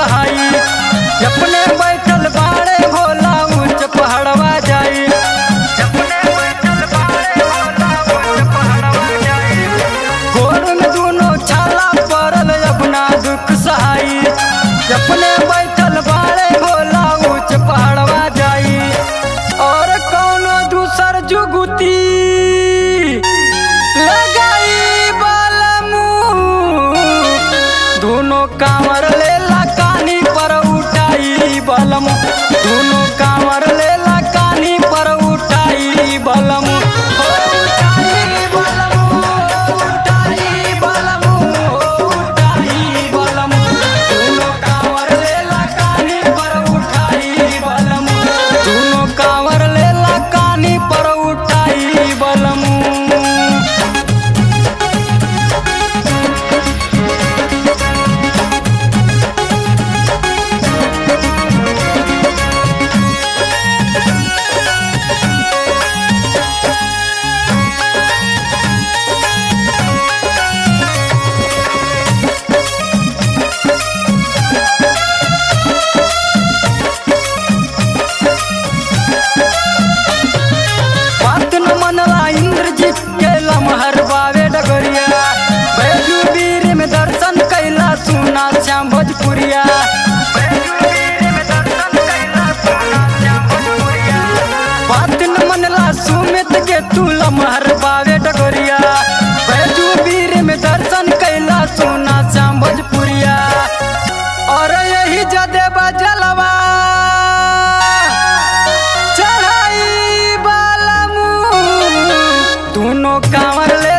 सहाई अपने बैठल बाड़े भोला ऊंच पहाड़वा जाई अपने बैठल बाड़े भोला ऊंच पहाड़वा जाई गोर में दोनों छाला पड़ल अपना दुख सहाई अपने बैठल बाड़े भोला ऊंच पहाड़वा जाई और कौनो दूसर जुगुती लगाई बालमू दोनों कांवर लेला कानी पर उठाई बलम दोनों कांवर लेला कानी पर उठाई बलम हो उठाई बलम, उठाई बलम, उठाई बलम। दोनों कांवर लेला कानी पर उठाई बलम दोनों कांवर लेला कानी पर उठाई बलम बात न मनला इंद्रजीत के लमहर बावे डगरिया बैजू वीर में दर्शन कैला सुना श्याम भोजपुरिया बात न मनला सुमित के तू लमहर बावे डगरिया बैजू वीर में दर्शन कैला सुना श्याम भोजपुरिया और यही जदे बजलवा चढ़ाई बालमू दोनों कांवर ले